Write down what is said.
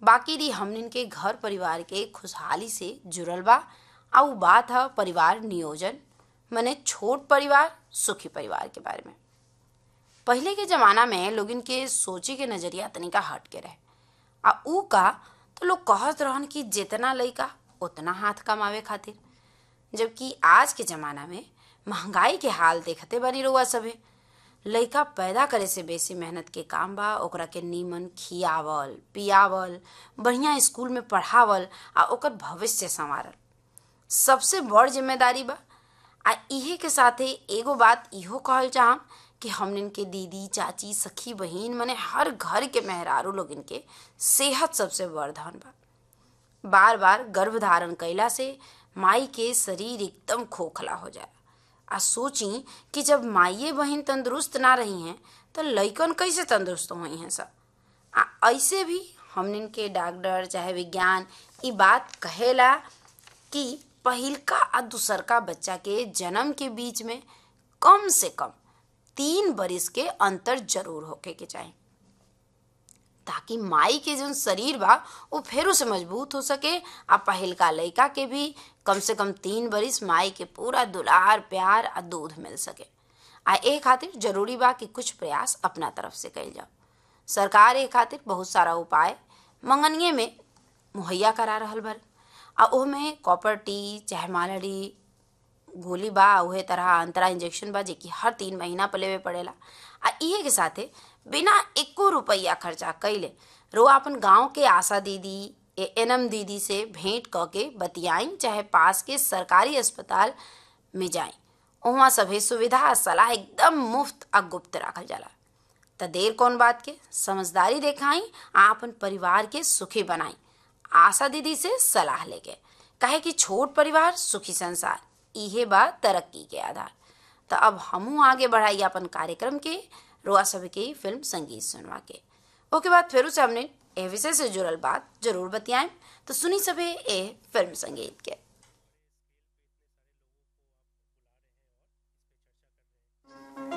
बाकी री हमनिन के घर परिवार के खुशहाली से जुड़ल बा आ उ बात है परिवार नियोजन मने छोट परिवार सुखी परिवार के बारे में पहले के जमाना में लोगन के सोचे के नजरिया तनिका हट के रहे आ ऊ का तो लोग कहत रहन कि जितना लइका उतना हाथ कमावे खातिर जबकि आज के जमाना में महंगाई के हाल देखते बनी रहुआ सभे लइका पैदा करे से बेसी मेहनत के काम बा ओकरा के नीमन खियावल पियावल बढ़िया स्कूल में पढ़ावल आ ओकर भविष्य संवारल सबसे बड़ जिम्मेदारी बा आ इहे के साथे एगो बात इहो कहल चाहम कि हमनिन के दीदी चाची सखी बहिन मने हर घर के मेहरारू लोगन के सेहत सबसे बड़ धन बा बार बार गर्भ धारण कैला से माई के शरीर एकदम खोखला हो जाए आ सोची कि जब माइये बहिन तंदुरुस्त ना रही हैं तो लइकन कैसे तंदुरुस्त हुई हैं सब आ ऐसे भी हमनिन के डॉक्टर चाहे विज्ञान ई बात कहेला कि पहिलका आ दूसरका बच्चा के जन्म के बीच में कम से कम तीन बरिस के अंतर जरूर होके के चाही ताकि माई के जो शरीर बा वो फेरू से मजबूत हो सके आ पहिलका लइका के भी कम से कम तीन बरिस माई के पूरा दुलार प्यार आ दूध मिल सके आ ए खातिर जरूरी बा कि कुछ प्रयास अपना तरफ से कइल जाओ सरकार ए खातिर बहुत सारा उपाय मंगनिए में मुहैया करा रहल बा आ ओमे कॉपर टी चाहे मालाडी गोली बा उहे तरह अंतरा इंजेक्शन बा जेकि हर तीन महीना पर लेवे पड़ेला आ इहे के साथे बिना एको रुपया खर्चा कैले रो अपन गांव के आशा दीदी एनएम दीदी से भेंट क के बतियाई चाहे पास के सरकारी अस्पताल में जाई वहाँ सभे सुविधा आ सलाह एकदम मुफ्त आ गुप्त राखल जाला त देर कौन बात के समझदारी देखाई आ अपन परिवार के सुखी बनाई आशा दीदी से सलाह लेके कहे कि छोट परिवार सुखी संसार इहे बा तरक्की के आधार तो अब हमू आगे बढ़ाई अपन कार्यक्रम के रोआ सब के फिल्म संगीत सुनवा के ओके बाद फिर से हमने ए विषय से जुड़ल बात जरूर बतियाएं तो सुनी सभे ए फिल्म संगीत के